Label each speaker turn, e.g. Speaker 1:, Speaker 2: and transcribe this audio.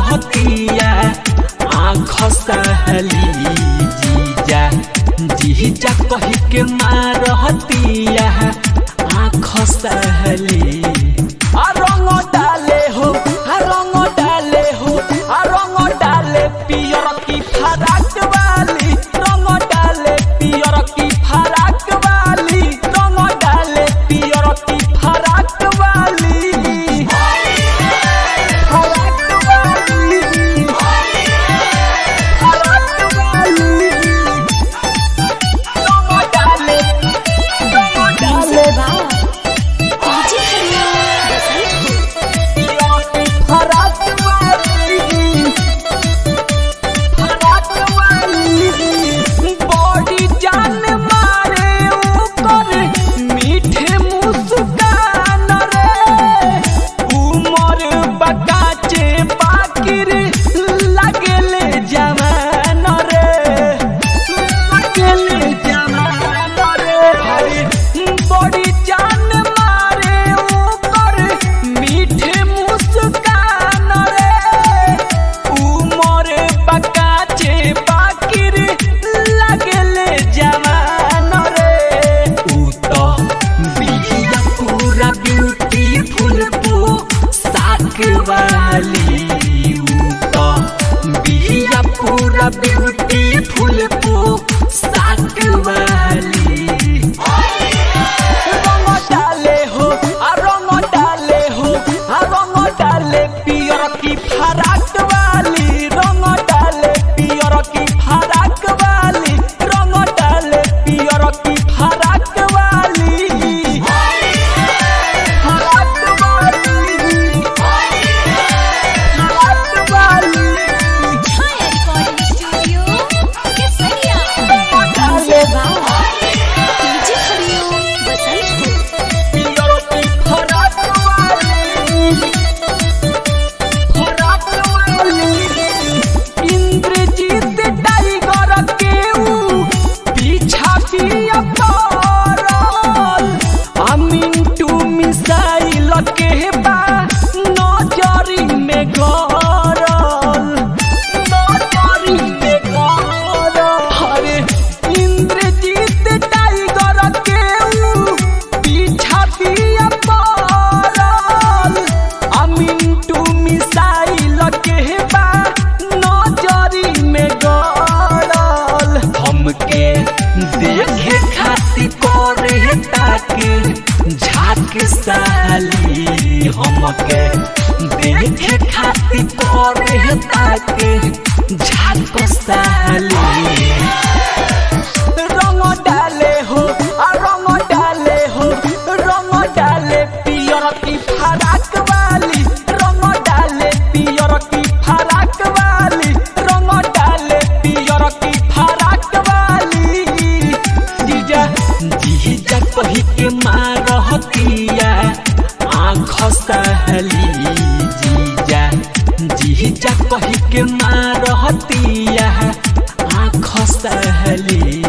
Speaker 1: मारहतिया आँख सहली जीजा जीजा कही के मारहतिया आँख सहली आ रंग डाले हो आ रंग डाले हो आ रंग डाले पियर की फराक वाली रंग डाले पियर की फराक वाली रंग डाले पियर की फराक वाली फराक वाली फराक वाली रंग डाले रंग डाले
Speaker 2: डीजे हरिओम बसंतपुर
Speaker 1: फराक वाली फराक वाली बॉडी जान मारे ऊपर मीठे मुस्कान रे उमर बकाचे बाकिर लगले जवान रे लगले जवान रे भाई बॉडी जान मारे ऊपर मीठे मुस्कान रे उमर बकाचे बाकिर लगले जवान रे ऊ तो बिहिया पूरा ब्यूटीफुल पो साक वाली ऊ तो बिहिया पूरा ब्यूटीफुल पो साक वाली रंग डाले हो आ रंग डाले हो आ रंग डाले पियर की फराक वाली रंग डाले पियर की फराक वाली रंग डाले पियर की फराक वाली फराक वाली फराक वाली
Speaker 2: छाया रिकॉर्डिंग स्टूडियो केसरिया
Speaker 1: डाले
Speaker 2: डीजे हरिओम बसंतपुर
Speaker 1: पियर की फराक वाली फराक वाली इंद्रजीत टाइगर के ऊ पीछा पिया पड़ल आ मिंटू मिसाइल के बा नजरी में गरल नजरी में गरल अरे इंद्रजीत टाइगर के ऊ पीछा पिया पड़ल आ मिंटू मिसाइल के बा नजरी में गड़ल हमके देखे खातिर करे ताके झाक साली हमके देखे खातिर करे ताके झाक साली रंग डाले हो आ रंग डाले हो रंग डाले पियर की फराक वाली रंग डाले पियर की फराक वाली रंग डाले पियर की फराक वाली जीजा जीजा कही के मारहतिया आँख सहली जीजा जीजा कही के मारहतिया आँख सहली